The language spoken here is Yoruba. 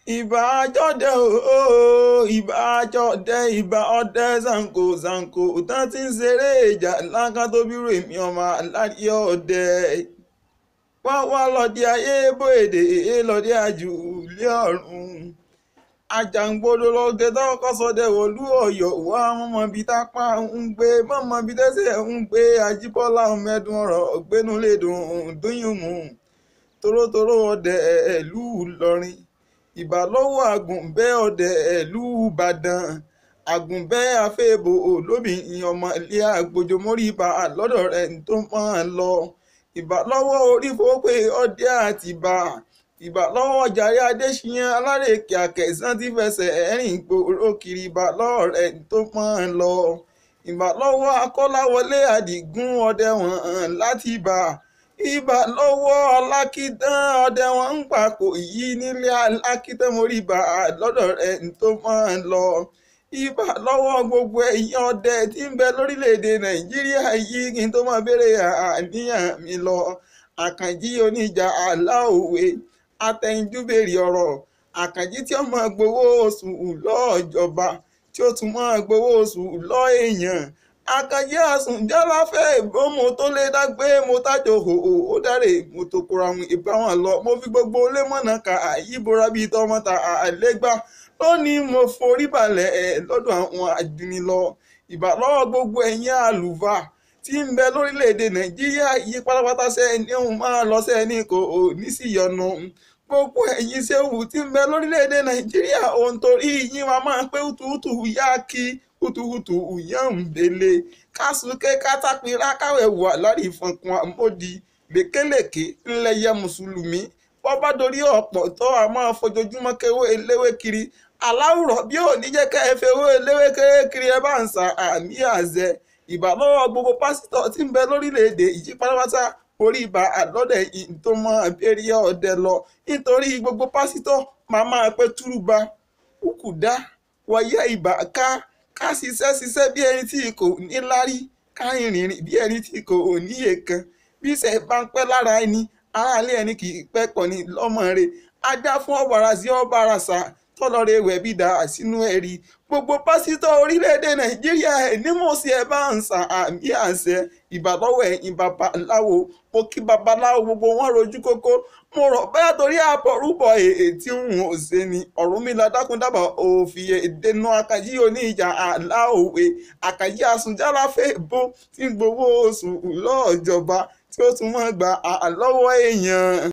ìbà àjọdẹ ooo ìbà àjọdẹ ìbà ọdẹ zanko zanko tán ti ń ṣeré ìjà láńká tó bírò èmi ọmọ aládìẹ ọdẹ wá wá lọ́dẹ ayé bóyèdè lọ́dẹ àjù ilé ọ̀run àjàngbodò lọ́dẹ tọ́kọ́ sọdẹ wọ̀lú ọ̀yọ́ wá mọ́mọ́ bíi tápá ń gbé mọ́mọ́ bíi tẹ́sẹ̀ ń gbé ajíbọ́lá mẹ́dùn ọ̀rọ̀ gbénúlédùn dúnyùmù torótoró ọdẹ ìlú ìlọrin ìbà lọ́wọ́ àgùnbẹ́ ọdẹ ìlú ìbàdàn àgùnbẹ́ àfẹ́bò olóbìnrin ọmọ ilé àgbòjòmórí ibà lọ́dọ̀ rẹ̀ tó máa lọ ìbà lọ́wọ́ orí fowópé ọdẹ àtìbà ìbà lọ́wọ́ jàre adéṣiyàn alárèké àkẹsàn tí fẹsẹ̀ ẹ̀rìn gbòòrò kiri ìbà lọ́wọ́ rẹ̀ tó máa lọ ìbà lọ́wọ́ akọ́láwọlé àdìgún ọdẹ wọn láti ibà ibà lọ́wọ́ alákìtàn ọdẹ wọn ń pàkó yìí nílé alákìtàn mórí ibà lọ́dọ̀ rẹ̀ tó máa lọ ibà lọ́wọ́ gbogbo ẹ̀yin ọdẹ tí ń bẹ lórílẹ̀‐èdè nàìjíríà yìí kí n tó máa béèrè àníyàn mi lọ àkànjí oníjà aláòwe atẹnudúbèrè ọ̀rọ̀ àkànjí tí ó máa gbowó oṣù lọ́ọ̀jọba tí ó tún máa gbowó oṣù lọ́ èèyàn àkànjí àsùnjálá fẹ́ ìbomú tó lé dágbé mo tájò hòhò ó dáre mo tó kóra wọn ìbáwọn lọ mo fi gbogbo lémọ̀nà ká àyíbora bíi tọmọta àlégbá lónìí mo forí balẹ̀ ẹ̀ lọ́dọ̀ àwọn àjùnilọ ìbálọ́wọ́ gbogbo ẹ̀yin àlùfáà tí ń bẹ lórílẹ̀‐èdè nàìjíríà yí pátápátá sẹ́ni òun máa lọ sẹ́ni kò ní sí yọnu gbogbo ẹ̀yin sẹ́wù tí ń bẹ lórílẹ̀‐èdè nàìjíríà òun torí yín wa máa pé hùtùhùtù yá kí hùtùhùtù yá ń bèlè kásùké kátàpínlá káwé wà lárí ìfọ̀nkún àmódi lékelèké ńlẹ̀yẹ mùsùlùmí wọ́n bá dorí ọ̀pọ̀ tó a máa fojoojúmọ́ kéwé eléwé kiri aláwùrọ̀ bí ò ní jẹ́ ká ẹ fẹ́ owó eléwé kiri ẹ bá ń sa àmì àzẹ ìbálọ́wọ́ gbogbo pásítọ̀ tí ń bẹ lórílẹ̀‐èdè yìí pátápátá orí ibà àlọ́dẹ̀ yìí tó mọ abẹ́rẹ́ ọ̀dẹ lọ nítorí gbogbo pásítọ̀ máa máa pẹ́ túrúba kúkúdá wọ̀yẹ ibà ká ká ṣiṣẹ́ ṣiṣẹ́ bí ẹni tí kò ní lárí ká rìnrìn bí ẹni tí kò ní èèkan bí ìṣẹ̀ bá ń pẹ́ lára ẹni aráalé ẹni kì í pẹ́ kọ́ ni lọ́mọ rẹ̀ ajá fún ọ̀bàrà sí ọ̀bàrà sá tọ́lọ́rẹ́ ìwẹ̀ bí da sínú ẹ̀rí gbogbo pásítọ̀ orílẹ̀-èdè nàìjíríà ẹ̀ nímọ̀ọ́sí ẹ̀ bá ń san àmì àṣẹ ìbàlọ́wọ̀ ẹ̀yìn babaláwo mo kí babaláwo gbogbo wọn rojú kókó mo rọ̀ bẹ́ẹ̀ torí àbọ̀rúbọ̀ èè tí ń ò ṣe ni Ọ̀rúnmìlà dákúndábà òfin èdènà àkàyí oníjà aláòwe àkàyí àsùnjálàfẹ́ bó tí ń gbowó oṣù lọ́ọ̀jọba tí ó tún mọ́ gba àlọ́wọ́ èèyàn.